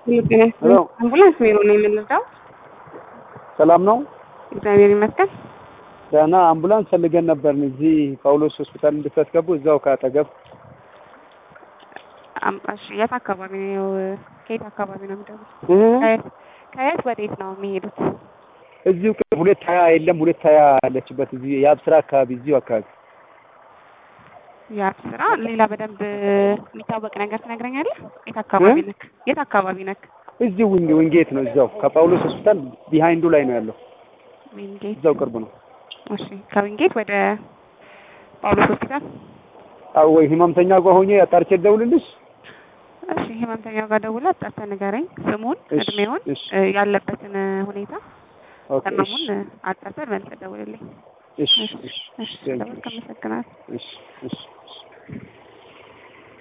ሄሎ አምቡላንስ ቢሮ ነው የምንረዳው። ሰላም ነው? እግዚአብሔር ይመስገን። ደህና አምቡላንስ ፈልገን ነበርን እዚህ ጳውሎስ ሆስፒታል እንድታስገቡ እዛው ካጠገብ አም- እሺ፣ የት አካባቢ ነው? ከየት አካባቢ ነው የሚደውሉት? እ? ከየት ከየት ወዴት ነው የሚሄዱት? እዚሁ ቅርብ ሁለት ሀያ የለም ሁለት ሀያ ያለችበት እዚህ የአብስራ አካባቢ እዚሁ አካባቢ ያ ስራ ሌላ በደንብ የሚታወቅ ነገር ትነግረኛለህ? የት አካባቢ ነክ? የት አካባቢ ነክ? እዚሁ ዊንግ ዊንጌት ነው እዛው ከጳውሎስ ሆስፒታል ቢሃይንዱ ላይ ነው ያለው ዊንጌት። እዛው ቅርብ ነው እሺ፣ ከዊንጌት ወደ ጳውሎስ ሆስፒታል። አዎ ወይ ህመምተኛ ጋር ሆኜ አጣርቼ ልደውልልሽ እሺ፣ ህመምተኛው ጋር ደውለህ አጣርተህ ንገረኝ። ስሙን፣ እሺ፣ እድሜውን፣ እሺ። እ፣ ያለበትን እ፣ ሁኔታ ኦኬ እሺ ህመሙን እ፣ አጣርተህ መልሰህ ደውልልኝ። እሺ እሺ፣ እሺ እሺ፣ ቴንክ ዩ ስለደወልክ አመሰግናለሁ። እሺ እሺ እሺ